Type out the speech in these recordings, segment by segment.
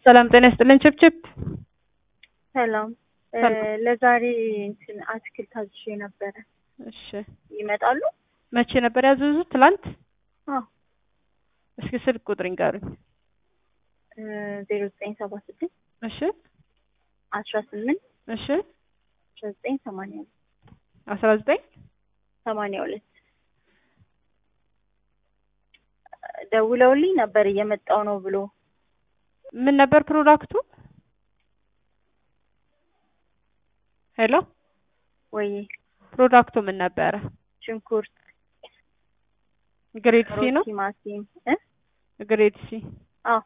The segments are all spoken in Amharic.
ሰላም ጤና ይስጥልን። ችፕችፕ ሰላም ሰላም። ለዛሬ እንትን አትክልት አዝዤ ነበረ። እሺ ይመጣሉ? መቼ ነበር ያዘዙት? ትላንት። አዎ እስኪ ስልክ ቁጥር ይንገሩኝ። ዜሮ ዘጠኝ ሰባ ስድስት እሺ አስራ ስምንት እሺ አስራ ዘጠኝ ሰማንያ ሁለት አስራ ዘጠኝ ሰማንያ ሁለት ደውለውልኝ ነበር እየመጣው ነው ብሎ ምን ነበር ፕሮዳክቱ? ሄሎ ወይ ፕሮዳክቱ ምን ነበረ? ሽንኩርት፣ ግሬድ ሲ ሮዝ፣ ነው። ቲማቲም እ ግሬድ ሲ አዎ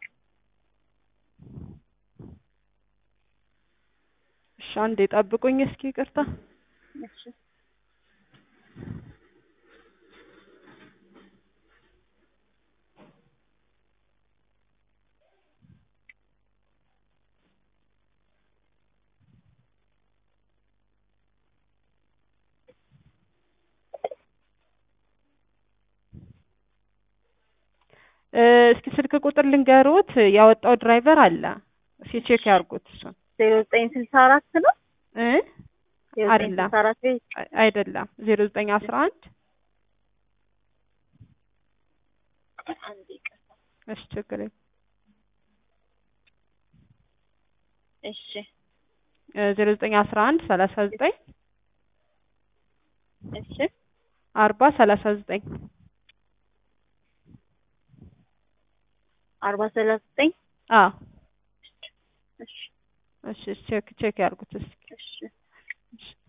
እሺ አንዴ ጠብቁኝ እስኪ ይቅርታ። እሺ እ እስኪ ስልክ ቁጥር ልንገሩት ያወጣው ድራይቨር አለ። እስኪ ቼክ ያርጉት እሱን ዜሮ ዘጠኝ ስልሳ አራት ነው እ ዜሮ ዘጠኝ አይደለም ስልሳ አራት ቤት አይ- አይደለም ዜሮ ዘጠኝ አስራ አንድ አንድ ይቅርታ። እሺ ችግር የለም እሺ ዜሮ ዘጠኝ አስራ አንድ ሰላሳ ዘጠኝ እሺ አርባ ሰላሳ ዘጠኝ አርባ ሰላሳ ዘጠኝ አዎ እሺ እሺ ቼክ ቼክ ያርጉት እስኪ እሺ እሺ